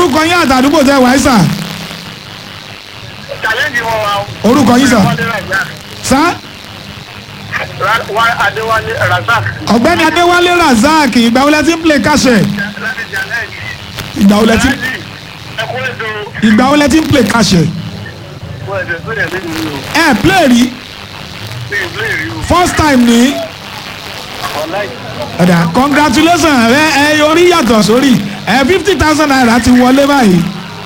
orúkọ yín àtàdúgbò tẹ wáyé sà challenge wọn wa. Orúkọ yín, sir? Wálé Razak. sá Ra- Wá- Adéwálé Razak. ọ̀gbẹ́ni adéwálé razak ìgbà wo lẹ ti ń play kásẹ̀ láti challenge. ìgbà wo lẹ ti Láti ẹkún ètò ìgbà wo lẹ ti ń play kásẹ̀ wọ́n ẹ̀dẹ̀ tó yẹ lẹ́nu mi o. ẹ play rí Mi ì blé rí o. first time ní Ọ̀la yìí. ọ̀dà congratulations ẹ ẹ orí yàtọ̀ sórí ẹ fifty thousand naira ti wọlé báyìí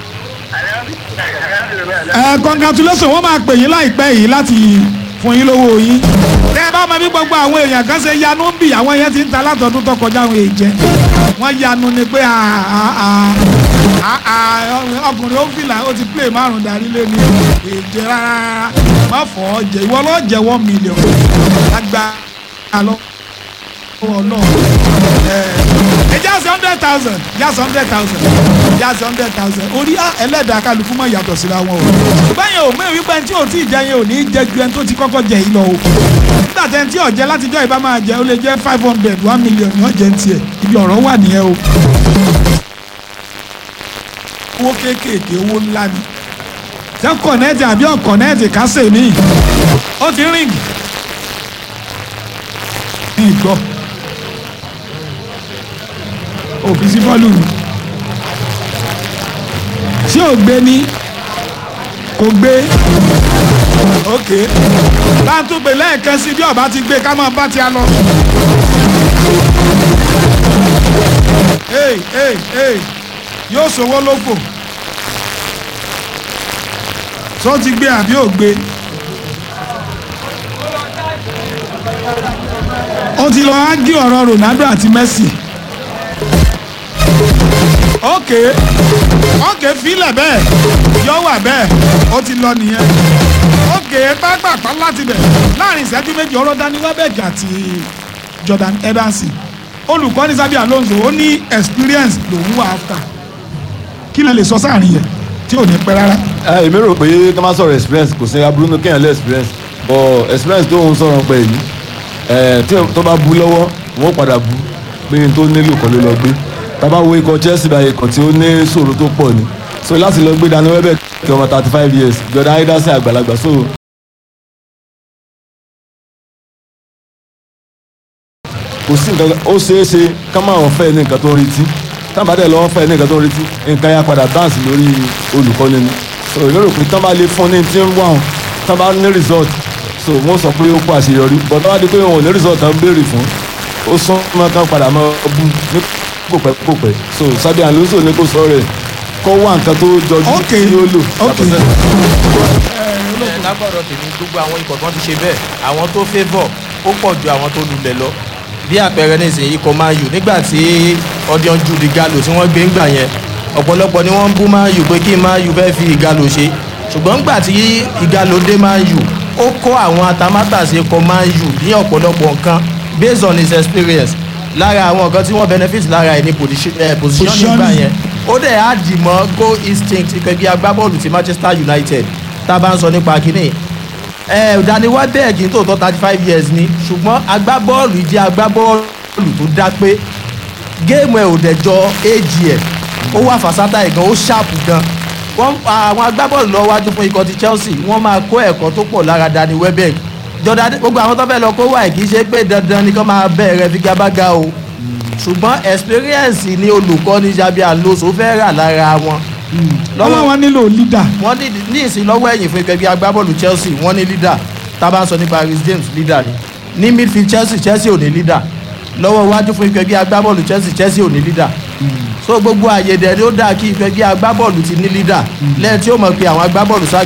ẹ congratulations wọ́n máa pè yín láìpẹ́ yìí láti fún yín lówó yín tẹ́ ẹ bá mọ bí gbogbo àwọn èèyàn kan ṣe yanu ń bì àwọn yẹn ti ń ta látọdún tó kọjá àwọn èèjẹ wọ́n yanu ni pé ah, ah, ah, ah, ah, ọkùnrin ó fìlà ó ti play márùn darí lé ní èèjẹ rárá má fọ́ ọ jẹ ìwọ lọ́ọ́ jẹ one million lágbá lọ ọlọ́run ẹ jásí hundred thousand jásí hundred thousand jásí hundred thousand orí ẹlẹ́dàá kálukú mọ̀ yàtọ̀ síra wọn o báyìí ò mẹ́rin wípé ẹni tí ò tí ì jẹ yẹn ò ní í jẹ ju ẹni tó ti kọ́kọ́ jẹ yìí lọ o nígbà tẹ́ ẹni tí ò jẹ látijọ́ ìbá máa jẹ ó lè jẹ́ five hundred one million ní ọ̀jẹ̀ ń tiẹ̀ ibi ọ̀rọ̀ wà nìyẹn o owó kéékèèké owó ńlá ni tẹ́ kọ̀nẹ́ẹ̀tì àbí ọ̀kọ̀nẹ́ẹ̀tì kásẹ̀ mi ó ti ríǹgì ní ìgbọ́ òfin sí bọ́ọ̀lù ni ṣé ò gbé ní kò gbé ok láǹtúgbè lẹ́ẹ̀kan sí bí ọba ti gbé ká máa bá ti a lọ. Hey, hey, hey. yóò ṣòwò lóko tó ti gbé àbí ò gbé. ó ti lọ ágí ọ̀rọ̀ Ronaldo àti Messi ok ok filẹ̀ bẹ́ẹ̀ yọ wà bẹ́ẹ̀ ó ti lọ nìyẹn ok pápápá láti bẹ̀ láàrin ìṣẹ́jú méjì ọ̀rọ̀ Dani Welbeck àti Jordan Henderson olùkọ́ni Xabi Alonso ó ní experience lòun wà áfà kí lè lè sọ sáàrin yẹn tí ò ní pẹ́ rárá. ẹ èmi rò pé ká má sọ̀rọ̀ experience kò sí aburú ní kéèyàn lé experience but experience tó ń sọ̀rọ̀ pé yìí ẹ tí tó bá bu lọ́wọ́ wọn ó padà bu pé n tó nílò kan ló lọ gbé tábà wo ikọ̀ Chelsea báyìí ikọ̀ tí ó ní ṣòro tó pọ̀ ni so láti lọ gbé Dani Welbeck kí ọmọ thirty five years Jordan Henderson àgbàlagbà so kò sí nǹkan ó ṣeé ṣe ká má wọ́n fẹ́ ní nǹkan tó ń retí tábàdẹ̀ lọ́wọ́ fẹ́ ní nǹkan tó ń retí nǹkan yà padà bounce lórí olùkọ́ni ni so èmi rò pé tán bá lè fún ní tí ń wà hàn tán bá ní result so wọ́n sọ pé ó kó àṣeyọrí but tán bá di pé wọn ò ní result tán béèrè fún ó sún mọ́ tán padà mọ́ bú ní kòpẹ́ kòpẹ́ so Xabi Alonso ní kò sọ rẹ̀ kó wá nǹkan tó jọjú Ok, tí ó lò ok. yàtọ̀ sẹ́yìn. ẹ lágbọ̀dọ̀ tèmi gbogbo àwọn ikọ̀ tó ti ṣe bẹ́ẹ̀ àwọn tó favour ó pọ̀ ju àwọn tó lulẹ̀ lọ bí àpẹẹrẹ nísìnyí ikọ̀ Man U nígbà tí ọdún ju Igalo tí wọ́n gbé ńgbà yẹn ọ̀pọ̀lọpọ̀ ni wọ́n ń bú Man U pé kí Man U fẹ́ fi Igalo ṣe ṣùgbọ́n ńgbà tí Igalo dé Man U ó kọ́ àwọn atamátàsé ikọ̀ Man U ní ọ̀pọ̀lọpọ̀ nǹkan based on his experience lára àwọn nǹkan tí wọ́n benefit lára ẹ̀ ní position eh, position nígbà Positioning. yẹn ó dẹ̀ á dì mọ́ goal instinct ìpẹ́bí agbábọ́ọ̀lù ti Manchester United tá a bá ń sọ nípa kínní ẹ Dani Welbeck ní tòótọ́ thirty five years ni ṣùgbọ́n agbábọ́ọ̀lù jẹ́ agbábọ́ọ̀lù tó dá pé géèmù ẹ̀ ò dẹ̀jọ éèjì ẹ̀ ó wà fàṣátà ẹ̀ gan ó ṣàpù gan wọ́n àwọn agbábọ́ọ̀lù lọ wájú fún ikọ̀ ti Chelsea wọ́n máa kó ẹ̀kọ́ tó pọ̀ lára Dani Welbeck Jordan gbogbo àwọn tó fẹ́ lọ kó wà kì í ṣe pé dandan ni kó máa bẹ̀rẹ̀ figagbága o ṣùgbọ́n experience ni olùkọ́ni Xabi Alonso fẹ́ rà lára wọn lọ́wọ́ wọn nílò leader wọ́n ní ní ìsìn lọ́wọ́ ẹ̀yìn fún ẹgbẹ́ agbábọ́ọ̀lù Chelsea wọ́n ní leader tá a bá ń sọ nípa Reece James leader ni ní midfield Chelsea Chelsea ò ní leader lọ́wọ́ iwájú fún ẹgbẹ́ agbábọ́ọ̀lù Chelsea Chelsea ò ní leader so gbogbo àyè dẹ̀ ni ó dáa kí ẹgbẹ́ agbábọ́ọ̀lù ti ní leader lẹ́yìn tí ó mọ̀ pé àwọn agbábọ́ọ̀lù sá